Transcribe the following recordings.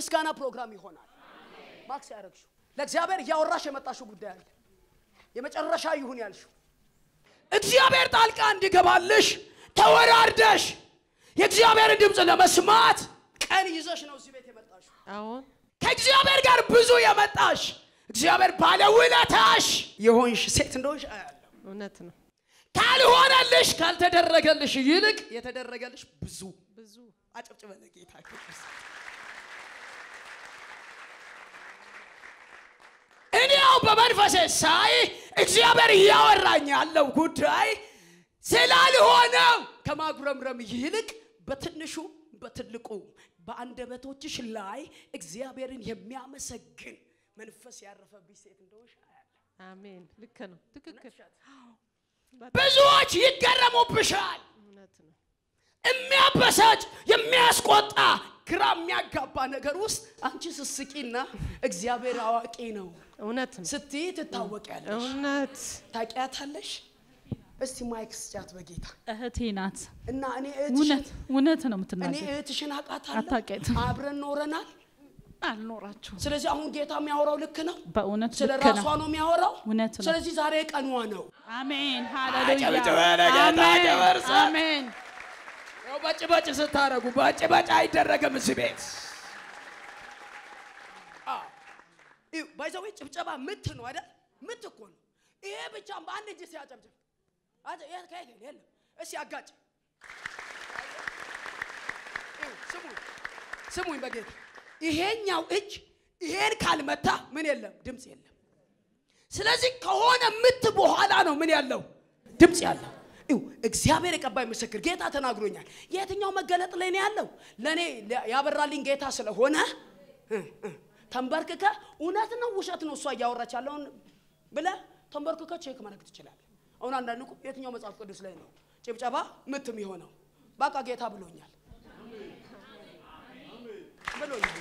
የምስጋና ፕሮግራም ይሆናል። ማክስ ያደረግሽው ለእግዚአብሔር እያወራሽ የመጣሽው ጉዳይ አለ። የመጨረሻ ይሁን ያልሽው እግዚአብሔር ጣልቃ እንዲገባልሽ ተወራርደሽ የእግዚአብሔርን ድምፅ ለመስማት ቀን ይዘሽ ነው እዚህ ቤት የመጣሽው። አዎን ከእግዚአብሔር ጋር ብዙ የመጣሽ እግዚአብሔር ባለውለታሽ የሆንሽ ሴት እንደሆንሽ አያለሁ። እውነት ነው። ካልሆነልሽ ካልተደረገልሽ ይልቅ የተደረገልሽ ብዙ ብዙ አጨብጭበ ለጌታ ክብር። እኔ ያው በመንፈሴ ሳይ እግዚአብሔር እያወራኝ ያለው ጉዳይ ስላልሆነ ከማጉረምረም ይልቅ በትንሹ በትልቁ በአንደበቶችሽ ላይ እግዚአብሔርን የሚያመሰግን መንፈስ ያረፈብሽ ሴት እንደሆንሽ አያለሁ። አሜን። ልክ ነው። ትክክል። ብዙዎች ይገረሙብሻል። እውነት ነው። የሚያበሳጭ የሚያስቆጣ ግራ የሚያጋባ ነገር ውስጥ አንቺ ስስቂና እግዚአብሔር አዋቂ ነው እውነት ነው። ስትይ ትታወቂያለሽ። እውነት ታውቂያታለሽ? እስቲ ማይክ ስጫት በጌታ እህቴ ናት። እና እኔ እህትሽን እውነት እውነት ነው እኔ የምትናገር። እህትሽን አውቃታለሁ። አታውቂያትም። አብረን ኖረናል። አልኖራችሁም። ስለዚህ አሁን ጌታ የሚያወራው ልክ ነው። በእውነት ስለ ልክ ራሷ ነው። ነው የሚያወራው። እውነት ነው። ስለዚህ ዛሬ ቀኗ ነው። አሜን አጨብጭበ ሃሌሉያ ለጌታ አሜን ክብር ስጥ። አሜን። ያው በጭ በጭ ስታረጉ በጭ በጭ አይደረግም እዚህ ቤት። ባይዘዌ ጭብጨባ ምት ነው አይደል? ምት እኮ ነው። ይሄ ብቻ በአንድ እጅ ሲያጨብጭብ አጨ- የት ከየት የለ የለም። እስኪ አጋጭ። ይኸው ስሙኝ ስሙኝ በጌታ ይሄኛው እጅ ይሄን ካልመታ ምን የለም ድምፅ የለም። ስለዚህ ከሆነ ምት በኋላ ነው ምን ያለው ድምፅ ያለው። ይው እግዚአብሔር የቀባይ ምስክር ጌታ ተናግሮኛል። የትኛው መገለጥ ላይ ነው ያለው? ለእኔ ያበራልኝ ጌታ ስለሆነ እ እ ተንበርክከ እውነት ነው ውሸት ነው እሷ እያወራች ያለውን ብለ ተንበርክከ ቼክ ማድረግ ትችላለህ። አሁን አንዳንድ እኮ የትኛው መጽሐፍ ቅዱስ ላይ ነው ጭብጨባ ምትም የሆነው? በቃ ጌታ ብሎኛል ብሎኛል።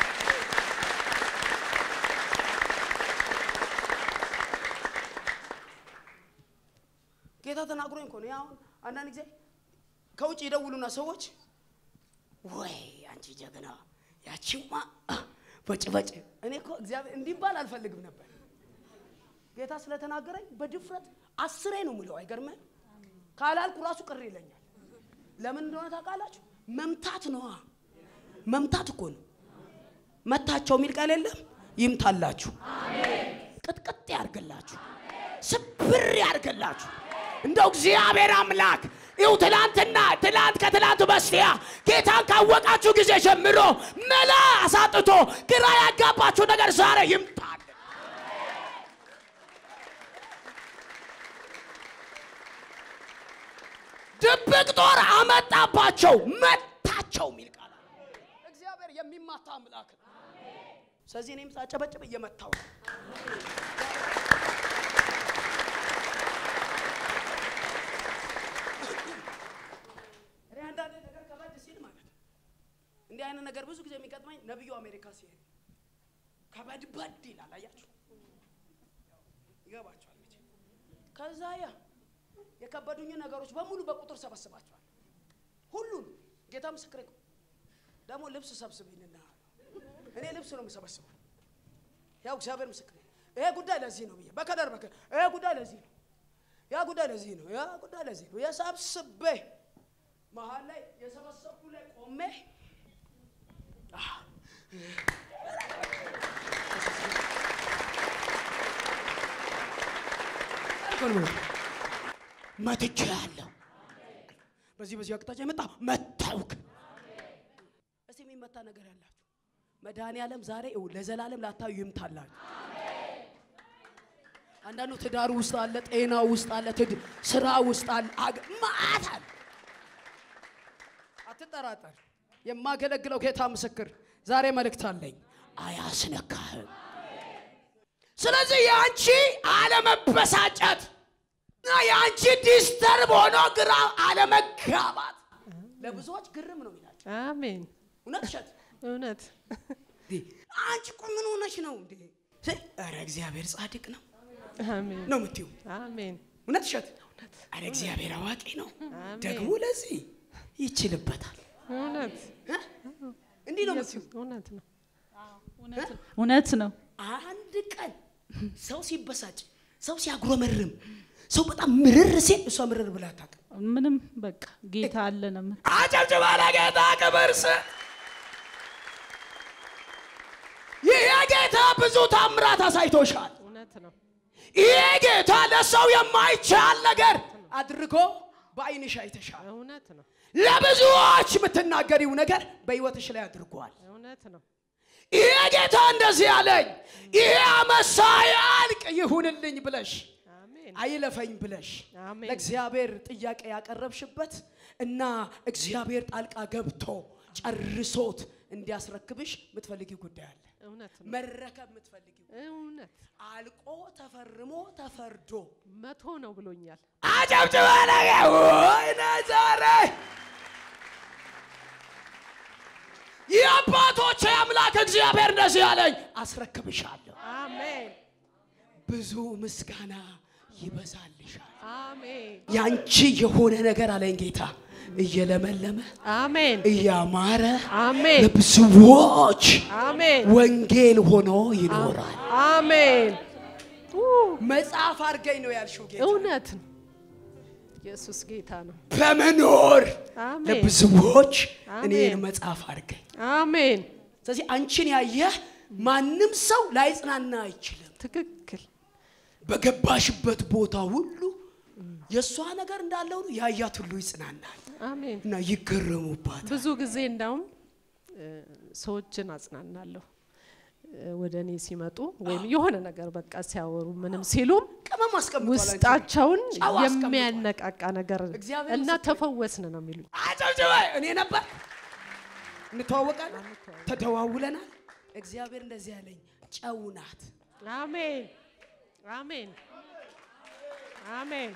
ጌታ ተናግሮኝ እኮ ነው። ያው አሁን አንዳንድ ጊዜ ከውጭ ይደውሉና ሰዎች ወይ አንቺ ጀግና ያቺማ በጭ በጭ። እኔ እኮ እግዚአብሔር እንዲባል አልፈልግም ነበር። ጌታ ስለተናገረኝ በድፍረት አስሬ ነው ምለው። አይገርምህ? ካላልኩ ራሱ ቅር ይለኛል። ለምን እንደሆነ ታውቃላችሁ? መምታት ነዋ። መምታት እኮ ነው። መታቸው የሚል ቃል የለም። ይምታላችሁ፣ ቅጥቅጥ ያርግላችሁ፣ ስብር ያርግላችሁ። እንደው እግዚአብሔር አምላክ ይው ትላንትና ትላንት ከትላንት በስቲያ ጌታን ካወቃችሁ ጊዜ ጀምሮ መላ አሳጥቶ ግራ ያጋባችሁ ነገር ዛሬ ይምጣል። ድብቅ ጦር አመጣባቸው መታቸው የሚል ቃል አለ። እግዚአብሔር የሚማታ አምላክ ነው። ስለዚህ እኔም ሳጨበጭብ እየመታው ነው። እኔ አንዳንድ ነገር ከበድ ሲል ማለት ነው እንዲህ አይነት ነገር ብዙ ጊዜ የሚገጥመኝ ነቢዩ አሜሪካ ሲሄድ ከበድ በድ ይላል። አያችሁ ይገባቸዋል መቼም። ከዛ ያ የከበዱኝ ነገሮች በሙሉ በቁጥር ሰበስባቸዋል። ሁሉን ጌታ ምስክሬ እኮ ደግሞ ልብስ ሰብስብኝና እኔ ልብስ ነው የምሰበስበው። ያው እግዚአብሔር ምስክሬ ይሄ ጉዳይ ለዚህ ነው ብዬ በከለር በከለር ይሄ ጉዳይ ለዚህ ነው፣ ያ ጉዳይ ለዚህ ነው፣ ያ ጉዳይ ለዚህ ነው። የሰብስቤ መሀል ላይ የሰበሰብኩ ላይ ቆሜ አህ፣ መትቼ ያለው በዚህ በዚህ አቅጣጫ የመጣ መታውክ እስቲ የሚመታ ነገር ያላችሁ መድኃኔ ዓለም ዛሬ ይኸው ለዘላለም ላታዩ ይምታላችሁ። አንዳንዱ ትዳር ውስጥ አለ፣ ጤና ውስጥ አለ፣ ትድ ስራ ውስጥ አለ፣ አገ- መዓት አለ። አትጠራጠር። የማገለግለው ጌታ ምስክር ዛሬ መልእክት አለኝ፣ አያስነካህም። ስለዚህ የአንቺ አለመበሳጨት እና የአንቺ ዲስተርብ ሆኖ ግራ አለመጋባት ለብዙዎች ግርም ነው ይላል። አሜን። እውነት እሸት እውነት አንቺ እኮ ምን ሆነሽ ነው እንዴ? ስል፣ ኧረ እግዚአብሔር ጻድቅ ነው አሜን። ነው የምትይው። አሜን። እውነት እሸት ኧረ እግዚአብሔር አዋቂ ነው አሜን። ደግሞ ለዚህ ይችልበታል። እውነት እ? እንዲህ ነው ኢየሱስ የምትይው። እውነት ነው። እውነት ነው። እውነት ነው። አንድ ቀን ሰው ሲበሳጭ፣ ሰው ሲያጉረመርም፣ ሰው በጣም ምርር ሲል እሷ ምርር ብላ አታውቅም። ምንም በቃ ጌታ አለ ነው የምት- አጨብጭባ ለጌታ ክብር ስጥ። ይህ ጌታ ብዙ ታምራት አሳይቶሻል። እውነት ነው። ይህ ጌታ ለሰው የማይቻል ነገር አድርጎ በአይንሽ አይተሻል። እውነት ነው። ለብዙዎች የምትናገሪው ነገር በሕይወትሽ ላይ አድርጓል። እውነት ነው። ይሄ ጌታ እንደዚህ አለኝ፣ ይሄ ዓመት ሳያልቅ ይሁንልኝ ብለሽ አሜን። አይለፈኝ ብለሽ አሜን። ለእግዚአብሔር ጥያቄ ያቀረብሽበት እና እግዚአብሔር ጣልቃ ገብቶ ጨርሶት እንዲያስረክብሽ የምትፈልጊው ጉዳይ አለ። እውነት ነው። መረከብ የምትፈልጊው እውነት አልቆ ተፈርሞ ተፈርዶ መቶ ነው ብሎኛል። አጨብጭበ ነገ ወይነ ዛሬ የአባቶቼ አምላክ እግዚአብሔር እንደዚህ አለኝ፣ አስረክብሻለሁ። አሜን። ብዙ ምስጋና ይበዛልሻል። አሜን። ያንቺ የሆነ ነገር አለኝ ጌታ እየለመለመ አሜን። እያማረ አሜን። ለብዙዎች አሜን። ወንጌል ሆኖ ይኖራል። አሜን። ኡ፣ መጽሐፍ አድርገኝ ነው ያልሽው ጌታ እውነት ነው። ኢየሱስ ጌታ ነው። በመኖር አሜን። ለብዙዎች አሜን። እኔን መጽሐፍ አድርገኝ። አሜን። ስለዚህ አንቺን ያየ ማንም ሰው ላይጽናና አይችልም። ትክክል። በገባሽበት ቦታ ሁሉ የእሷ ነገር እንዳለ ሁሉ ያያት ሁሉ ይጽናናል አሜን። እና ይገረሙባት። ብዙ ጊዜ እንዳውም እ፣ ሰዎችን አጽናናለሁ እ፣ ወደ እኔ ሲመጡ ወይም የሆነ ነገር በቃ ሲያወሩ ምንም ሲሉም ቅመም አስቀምጧል። አንቺ ውስጣቸውን ጨው አስቀምጧል። የሚያነቃቃ ነገር እግዚአብሔር እና ምስክር። ተፈወስን ነው የሚሉኝ። አጨብጭበ እኔ ነበር እንተዋወቃለን፣ ተደዋውለናል። እግዚአብሔር እንደዚህ ያለኝ ጨው ናት። አሜን አሜን አሜን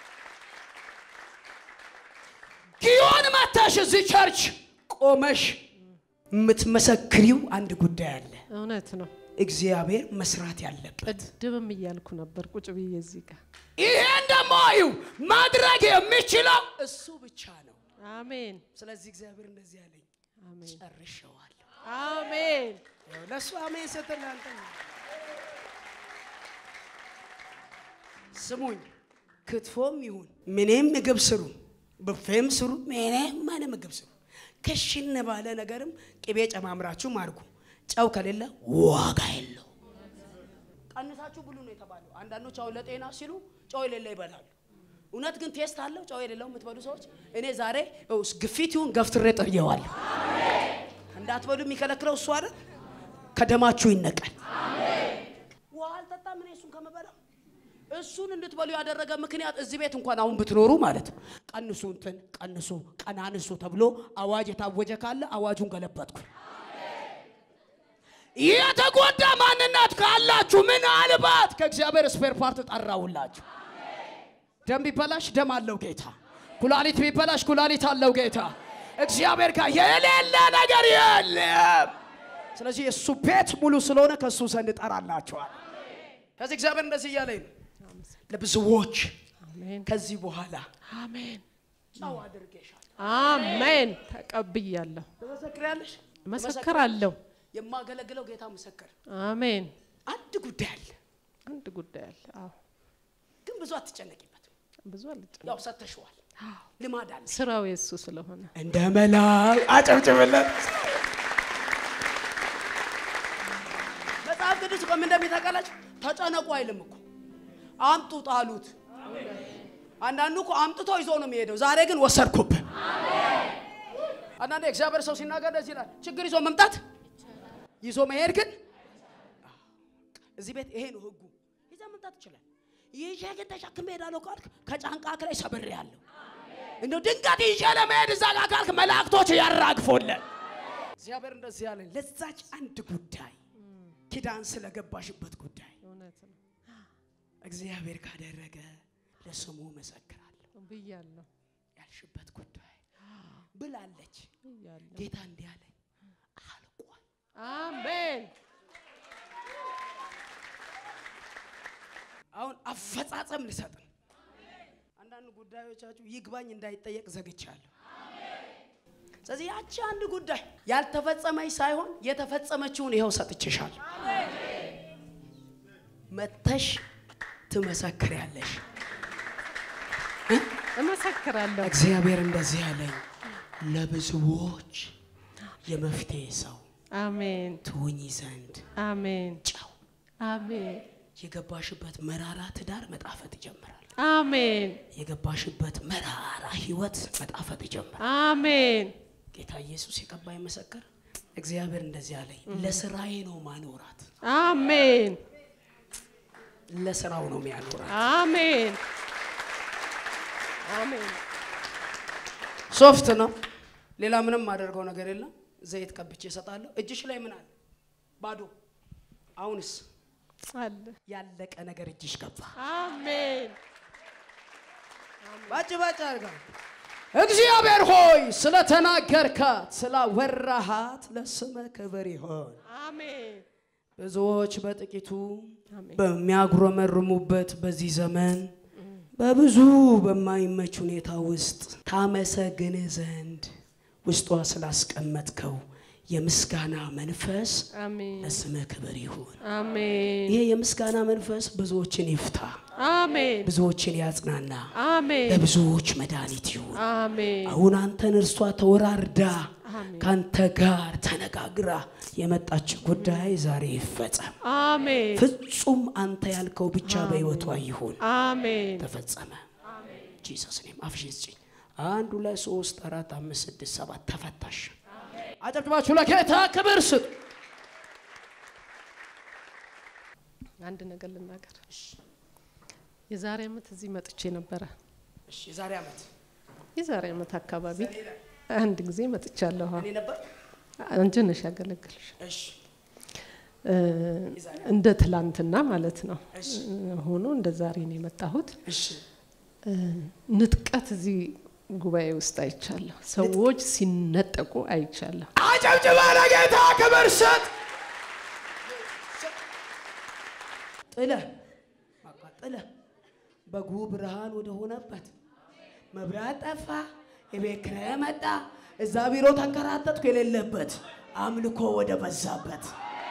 ጊዮን መተሽ እዚህ ቸርች ቆመሽ የምትመሰክሪው አንድ ጉዳይ አለ። እውነት ነው። እግዚአብሔር መስራት ያለበት ቅድምም እያልኩ ነበር ቁጭ ብዬ እዚህ ጋር። ይሄን ደግሞ ይው ማድረግ የሚችለው እሱ ብቻ ነው። አሜን ስለዚህ እግዚአብሔር እንደዚህ ያለኝ አሜን ጨርሼዋለሁ። አሜን ያው ለእሱ አሜን ስትል ለአንተ ነው። ስሙኝ፣ ክትፎም ይሁን ምንም ምግብ ስሩ፣ ብፌም ስሩ፣ ምንም ምን ምግብ ስሩ፣ ክሽን ባለ ነገርም ቅቤ ጨማምራችሁም አድርጉ። ጨው ከሌለ ዋጋ የለው። ቀንሳችሁ ብሉ ነው የተባለው። አንዳንዶች አሁን ለጤና ሲሉ ጨው የሌለ ይበላሉ። እውነት ግን ቴስት አለው ጨው የሌለው የምትበሉ ሰዎች። እኔ ዛሬ እውስ ግፊት ይሁን ገፍትሬ ጥሬዋለሁ። እንዳትበሉ የሚከለክለው እሱ አይደል? ከደማችሁ ይነቀል። ውሃ አልጠጣም እኔ እሱን ከምበላው እሱን እንድትበሉ ያደረገ ምክንያት እዚህ ቤት እንኳን አሁን ብትኖሩ ማለት ነው። ቀንሱ እንትን ቀንሱ ቀናንሱ ተብሎ አዋጅ የታወጀ ካለ አዋጁን ገለበጥኩ። የተጎዳ ማንነት ካላችሁ ምናልባት ከእግዚአብሔር ስፔር ፓርት ጠራውላችሁ። ደም ቢበላሽ ደም አለው ጌታ። ኩላሊት ቢበላሽ ኩላሊት አለው ጌታ። እግዚአብሔር ጋር የሌለ ነገር የለም። ስለዚህ የእሱ ቤት ሙሉ ስለሆነ ከእሱ ዘንድ ጠራላችኋል። ከዚህ እግዚአብሔር እንደዚህ እያለኝ ነው ለብዙዎች አሜን ከዚህ በኋላ አሜን ጨው አድርጌሻል። አሜን ተቀብያለሁ፣ ትመሰክሪያለሽ? መሰክራለሁ። የማገለግለው ጌታ ምስክር። አሜን አንድ ጉዳይ አለ፣ አንድ ጉዳይ አለ። አዎ ግን ብዙ አትጨነቂበት። ብዙ አልጨነቅም። ያው ሰተሽዋል፣ ልማድ አለ። ስራው የሱ ስለሆነ እንደ መላክ አጨብጭብለት። መጽሐፍ ቅዱስ እኮ ምን እንደሚታውቃላችሁ ተጨነቁ አይልም እኮ አምጡ ጣሉት። አንዳንዱ እኮ አምጥቶ ይዞ ነው የሚሄደው። ዛሬ ግን ወሰድኩብህ። አንዳንዴ እግዚአብሔር ሰው ሲናገር ደስ ይላል። ችግር ይዞ መምጣት ይዞ መሄድ ግን እዚህ ቤት ይሄ ነው ህጉ። ይዘህ መምጣት ይችላል። ይዤ ግን ተሸክሜ እሄዳለሁ ካልክ ከጫንቃክ ላይ ሰብሬያለሁ። እንደው ድንገት ይዤ ለመሄድ እዛ ጋር ካልክ መላእክቶች ያራግፉልን። እግዚአብሔር እንደዚህ ያለኝ ለዛች አንድ ጉዳይ ኪዳን ስለገባሽበት ጉዳይ እውነት ነው እግዚአብሔር ካደረገ ለስሙ መሰክራለሁ ብያለሁ ያልሽበት ጉዳይ ብላለች። ብያለሁ። ጌታ እንዲህ አለኝ አልቋል። አሜን አሁን አፈጻጸም ልሰጥ ነው። አንዳንድ ጉዳዮቻችሁ ይግባኝ እንዳይጠየቅ ዘግቻለሁ። ስለዚህ ያቺ አንድ ጉዳይ ያልተፈጸመች ሳይሆን የተፈጸመችውን ይኸው ሰጥችሻል። መተሽ ትመሰክሪያለሽ። እመሰክራለሁ። እግዚአብሔር እንደዚህ ያለኝ ለብዙዎች የመፍትሄ ሰው አሜን ትሆኚ ዘንድ አሜን ጨው አሜን የገባሽበት መራራ ትዳር መጣፈጥ ይጀምራል። አሜን የገባሽበት መራራ ህይወት መጣፈጥ ይጀምራል። አሜን ጌታ ኢየሱስ የቀባ ይመሰክር። እግዚአብሔር እንደዚህ አለኝ፣ ለስራዬ ነው ማኖራት፣ አሜን ለስራው ነው የሚያኖራት። አሜን አሜን ሶፍት ነው፣ ሌላ ምንም ማደርገው ነገር የለም። ዘይት ቀብቼ እሰጣለሁ። እጅሽ ላይ ምን አለ? ባዶ። አሁንስ አለ ያለቀ ነገር እጅሽ ገባ። አሜን ባጭ ባጭ አድርጋ እግዚአብሔር ሆይ ስለተናገርካት ስላወራሃት ለስመ ክብር ይሆን። አሜን ብዙዎች በጥቂቱ አሜን በሚያጉረመርሙበት በዚህ ዘመን በብዙ በማይመች ሁኔታ ውስጥ ታመሰግን ዘንድ ውስጧ ስላስቀመጥከው የምስጋና መንፈስ አሜን ለስምህ ክብር ይሁን። አሜን ይሄ የምስጋና መንፈስ ብዙዎችን ይፍታ፣ አሜን ብዙዎችን ያጽናና፣ አሜን ለብዙዎች መድኃኒት ይሁን። አሜን አሁን አንተን እርሷ ተወራርዳ አሜን ካንተ ጋር ተነጋግራ የመጣች ጉዳይ ዛሬ ይፈጸም። አሜን ፍጹም አንተ ያልከው ብቻ በሕይወቷ ይሁን። አሜን ተፈጸመ። ጂሰስ ኔም አፍሽን ስጪኝ። አንድ ሁለት ሶስት አራት አምስት ስድስት ሰባት ተፈታሽ። አጨብጭባችሁ ለጌታ ክብር ስጡ። አንድ ነገር ልናገር። የዛሬ ዓመት እዚህ መጥቼ ነበረ። እሺ የዛሬ ዓመት የዛሬ ዓመት አካባቢ አንድ ጊዜ መጥቻለሁ። እኔ ነበር። አንቺ ነሽ ያገለግልሽ እሺ እ፣ እንደ ትላንትና ማለት ነው እሺ ሆኖ እንደ ዛሬ ነው የመጣሁት። እሺ እ፣ ንጥቀት እዚህ ጉባኤ ውስጥ አይቻለሁ። ሰዎች ሲነጠቁ አይቻለሁ። አጨብጭባ ለጌታ ክብር ስጥ። ጥለ በቃ ጥለ በጉ ብርሃን ወደ ሆነበት መብራት ጠፋ፣ የቤት ኪራይ መጣ፣ እዛ ቢሮ ተንከራተትኩ የሌለበት አምልኮ ወደ በዛበት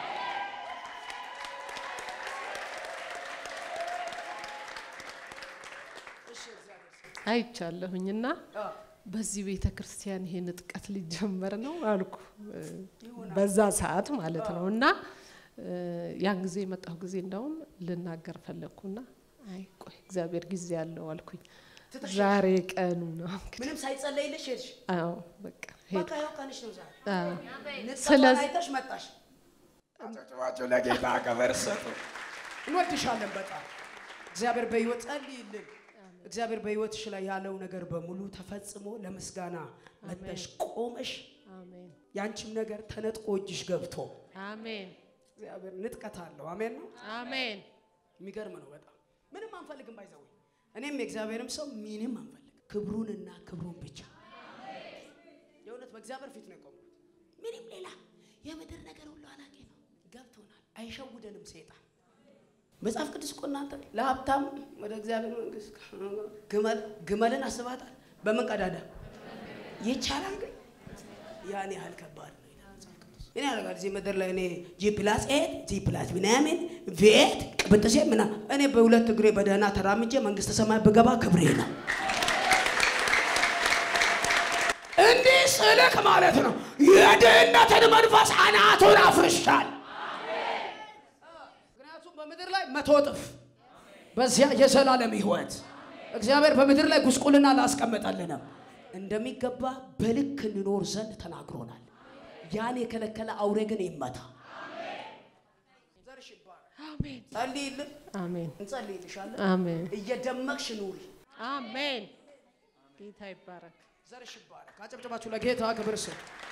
አይቻለሁኝና በዚህ ቤተ ክርስቲያን ይሄ ንጥቀት ሊጀመር ነው አልኩ። እ፣ በዛ ሰዓት ማለት ነው እና እ፣ ያን ጊዜ የመጣሁ ጊዜ እንደውም ልናገር ፈለግኩና አይ ቆይ እግዚአብሔር ጊዜ ያለው አልኩኝ። ዛሬ ቀኑ ነው እንግዲህ። ምንም ሳይጸለይልሽ ሄድሽ። አዎ በቃ ሄድ በቃ ይኸው ቀንሽ ነው ዛሬ። አዎ። ንጥቀቷን ስለዚህ- አይተሽ መጣሽ። አጨብጭባችሁ ለጌታ ክብር ስጡ። እንወድሻለን በጣም እግዚአብሔር በሕይወት ጸልይልን። እግዚአብሔር በሕይወትሽ ላይ ያለው ነገር በሙሉ ተፈጽሞ ለምስጋና መጥተሽ ቆመሽ አሜን ያንቺም ነገር ተነጥቆ እጅሽ ገብቶ አሜን እግዚአብሔር ንጥቀት አለው። አሜን ነው። አሜን የሚገርም ነው በጣም ምንም አንፈልግም። ባይዘው እኔም የእግዚአብሔርም ሰው ምንም አንፈልግ ክብሩንና ክብሩን ብቻ የእውነት በእግዚአብሔር ፊት ነው የቆምኩት። ምንም ሌላ የምድር ነገር ሁሉ አላቂ ነው። ገብቶናል። አይሸውደንም ሰይጣን። መጽሐፍ ቅዱስ እኮ እናንተ ለሀብታም ወደ እግዚአብሔር መንግስት ግመል ግመልን አስባታል። በምን ቀዳዳ ይቻላል? ግን ያን ያህል ከባድ ነው ይላል መጽሐፍ ቅዱስ። እኔ ያደርጋል እዚህ ምድር ላይ እኔ ጂ ፕላስ ኤት ጂ ፕላስ ምናምን ቪኤት ቅብጥሴ ምና እኔ በሁለት እግሬ በደህና ተራምጄ መንግስተ ሰማይ ብገባ ክብሬ ነው። እንዲህ ስልክ ማለት ነው የድህነትን መንፈስ አናቱን አፍርሻል። ምክንያቱም በምድር ላይ መቶ እጥፍ በዚያ የዘላለም ህይወት እግዚአብሔር በምድር ላይ ጉስቁልና ላስቀመጠልንም እንደሚገባ በልክ እንኖር ዘንድ ተናግሮናል። ያን የከለከለ አውሬ ግን ይመታ። ዘርሽ ይባረክ። አሜን ጸልይልን፣ አሜን እንጸልይልሻለን። አሜን እየደመቅሽ ኑሪ። አሜን ጌታ ይባረክ። ዘርሽ ይባረክ። አጨብጭባችሁ ለጌታ ክብር ስጡ።